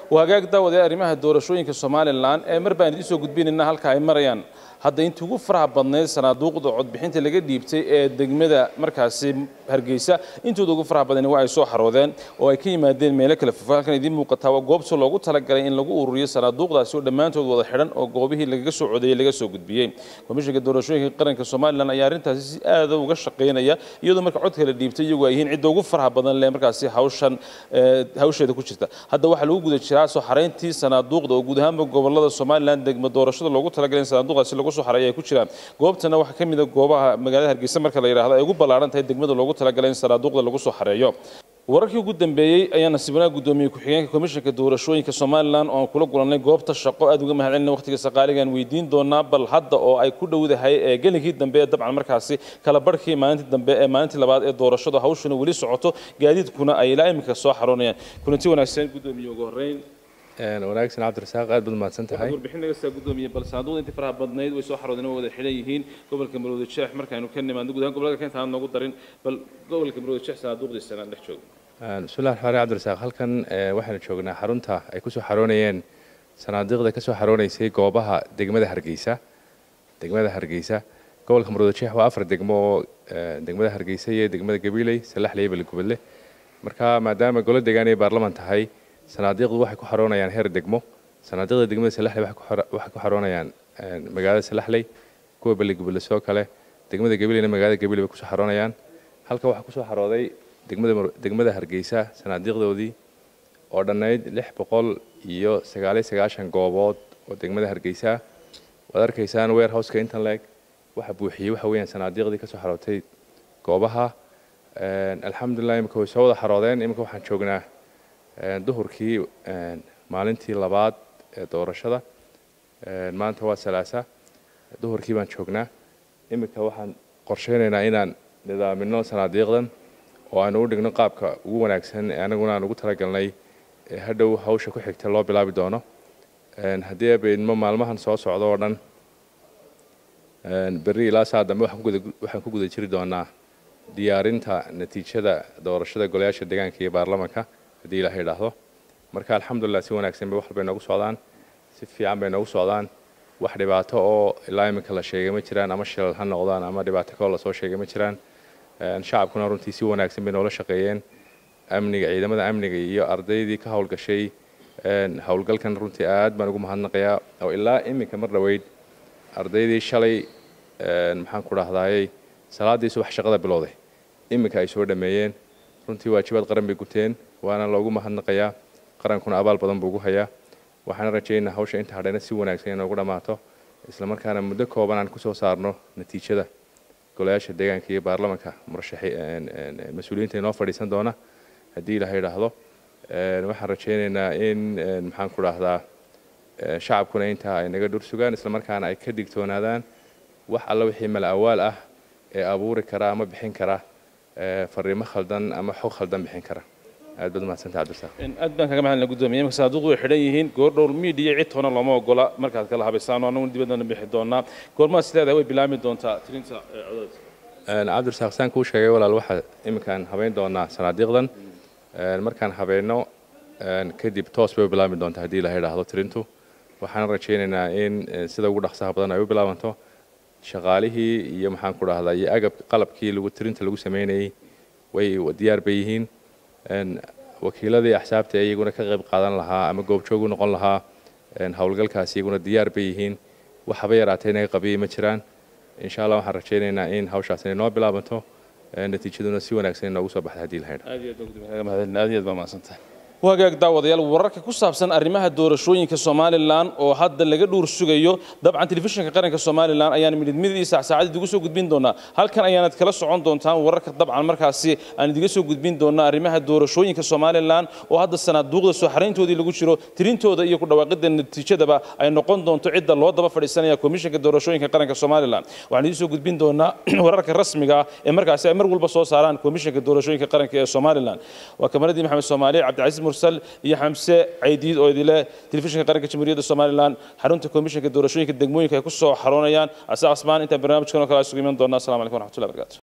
waa hagaag daawade arrimaha doorashooyinka somalilan ee mar baan idiin soo gudbinayna halka ay marayaan hadda intii ugu faraha badnayd sanaaduuqda codbixinta laga dhiibtay ee degmada markaasi hargeysa intooda ugu faraha badani waa ay soo xaroodeen oo ay ka yimaadeen meelo kale fofo halkan idiin muuqataa waa goobta loogu talagalay in lagu ururiyo sanaaduuqdaasi oo dhammaantood wada xidhan oo goobihii lagaga soo codeeyey laga soo gudbiyey komishanka doorashooyinka qaranka somalilan ayaa arrintaasi si aada uga shaqaynaya iyadoo marka codka la dhiibtay iyagu ay yihiin cidda ugu faraha badan leh markaasi hawshan hawsheeda ku jirta hadda waxaa lagu guda jiraa soo xarayntii sanaaduuqda oo guud ahaanba gobolada somalilan degmo doorashada loogu talagalay in sanaaduuqdaasi lagu soo xareeyo ay ku jiraan goobtana waxaa ka mid a goobaha magaalada hargeysa marka la yidhaahdo ay ugu ballaaran tahay degmada loogu talagalay in sanaaduuqda lagu soo xareeyo wararkii ugu dambeeyey ayaa nasiibnaa gudoomiyey ku-xigeenka komishanka doorashooyinka somalilan oo aan kula kulannay goobta shaqo aad uga mahadcelina waqtiga saqaaligaan weydiin doonaa bal hadda oo ay ku dhowdahay ee gelinkii dambe ee dabcan markaasi kala barhkii maalintii dambe ee maalintii labaad ee doorashadu hawshuna weli socoto gaadiidkuna ay ilaa iminka soo xaroonayaan kulanti wanaagsan gudoomiye ugu horreyn wanaagsan cabdirasaaq aad baad mahadsan tahay warbixin naga saa gudoomiye bal sanaaduuqda intii faraha badnayd way soo xaroodeen waa wada xidhan yihiin gobolka marwada jeex markaaynu ka nimaadno guud ahaan gobolka kenta aan noogu darin bal gobolka marwada jeex sanaaduuqdiisa aan dhex joogo bismillahi raxmaan cabdirasaaq halkan waxaanu joognaa xarunta ay kusoo xaroonayeen sanaadiiqda kasoo xaroonaysay goobaha degmada hargeysa degmada hargeysa gobolka marwada jeex waa afar degmo oo degmada hargeysa iyo degmada gabiley salaxle iyo beligubadle marka maadaama golo deegaan ay baarlaman tahay sanaadiiqdu waxay ku xaroonayaan heer degmo sanaadiiqda degmada salaxley waxay ku xaroonayaan magaalada salaxley kuwa beligubadle sidoo kale degmada gabileyna magaalada gabiley bay kusoo xaroonayaan halka waxaa kusoo xarooday degmada degmada hargeysa sanaadiiqdoodii oo dhannayd lix boqol iyo sagaaliyo sagaashan goobood oo degmada hargeysa waad arkaysaan warehouseka intan leeg waxa buuxiyey waxa weeyaan sanaadiiqdii kasoo xarootay goobaha alxamdulilah imika way soo wada xaroodeen imika waxaan joognaa duhurkii maalintii labaad ee doorashada maanta waa salaasa duhurkii baan joognaa imika waxaan qorsheynaynaa inaan nidaamino sanaadiiqdan oo aanu u dhigno qaabka ugu wanaagsan ee anaguna aan ugu talagalnay hadhow hawsha ku xigta loo bilaabi doono haddii abaydmo maalmahan soo socdo oo dhan berri ilaa saa dambe waxaan ku guda jiri doonaa diyaarinta natiijada doorashada golayaasha deegaanka iyo baarlamanka haddii ilaha idhaahdo marka alxamdulilah si wanaagsan bay wax bay noogu socdaan si fiican bay noogu socdaan wax dhibaato oo ilaa iminka la sheegay ma jiraan ama shilal ha noqdaan ama dhibaato kaloo lasoo sheegay ma jiraan shacabkuna runtii si wanaagsan bay noola shaqeeyeen amniga ciidamada amniga iyo ardaydii ka howlgashay howlgalkan runtii aad baan ugu mahadnaqayaa oo ilaa iminka mar dhoweyd ardaydii shalay maxaan ku dhahdaayey salaadii subax shaqada bilowday iminka ay soo dhameeyeen runtii waajibaad qaran bay guteen waana loogu mahadnaqayaa qarankuna abaal badan buu ugu hayaa waxaana rajaynaa hawsha inta hadhayna si wanaagsan inoogu dhammaato islamarkaana muddo kooban aan kusoo saarno natiijada golayaasha deegaanka iyo baarlamanka murashaxi mas-uuliyiinta inoo fadhiisan doona haddii ilaha idhaahdo waxaan rajaynaynaa in maxaan ku dhahdaa shacabkuna intaa ay naga dhur sugaan islamarkaana ay ka digtoonaadaan wax alla wixii mala awaal ah ee abuuri kara ama bixin kara fariimo khaldan ama xog khaldan bixin kara aad baad umahadsanta cabdirasaaq aad baan kaga mahadnay gudoomiye imika sanaaduuqdu way xidhan yihiin goordhow miidiya cid toona looma ogola markaad kala habaysaan oo anaguna dibaddana bixi doonaa goormaad sileedahay way bilaami doontaa tirinta codadka cabdirasaaq saan kuu sheegay walaal waxaa iminkaan habeyn doonaa sanaadiiqdan markaan habeenno kadib toos bay u bilaabmi doontaa haddii ilaha idhaahdo tirintu waxaan rajaynaynaa in sida ugu dhaqsaha badan ay u bilaabanto shaqaalihii iyo maxaan ku dhahdaa iyo agab qalabkii lagu tirinta lagu sameynayey way diyaar bay yihiin wakiiladii axsaabta iyaguna ka qayb qaadan lahaa ama goobjoog u noqon lahaa howlgalkaasi iyaguna diyaar bay yihiin waxaba yaraatay inaga qabiyey ma jiraan insha allah waxaan rajaynaynaa in hawshaas inay noo bilaabanto natiijaduna si wanaagsan inoogu soo baxda haddii lahaydha aad iyo aad baan gudoomiye kaga mahadcelina aad iyo aad baa mahadsantahay wagaag daawadayaal wararka ku saabsan arrimaha doorashooyinka somalilan oo hadda laga dhuur sugayo dabcan telefishinka qaranka somalilan ayaan midid midii saacsaacad idigu soo gudbin doonaa halkan ayaanad kala socon doontaan wararka dabcan markaasi aan idiga soo gudbin doonaa arrimaha doorashooyinka somalilan oo hadda sanaaduuqda soo xarayntoodii lagu jiro tirintooda iyo ku dhawaaqida natiijadaba ay noqon doonto cidda loo daba fadhiisanaya komishinka doorashooyinka qaranka somalilan waxaan idiin soo gudbin doonaa wararka rasmiga ah ee markaasi ay mar walba soo saaraan komishinka doorashooyinka qaranka ee somalilan waa kamaradii maxamed soomaali cabdicasiis mursal iyo xamse caydiid oo idile telefishinka qaranka jamhuuriyadda somalilan xarunta komishinka doorashooyinka degmooyinka ay ku soo xaroonayaan ase asmaan intaan barnaamijkan oo kale isugu iman doonaa assalamu calaykum waraxmatullahi barakaatu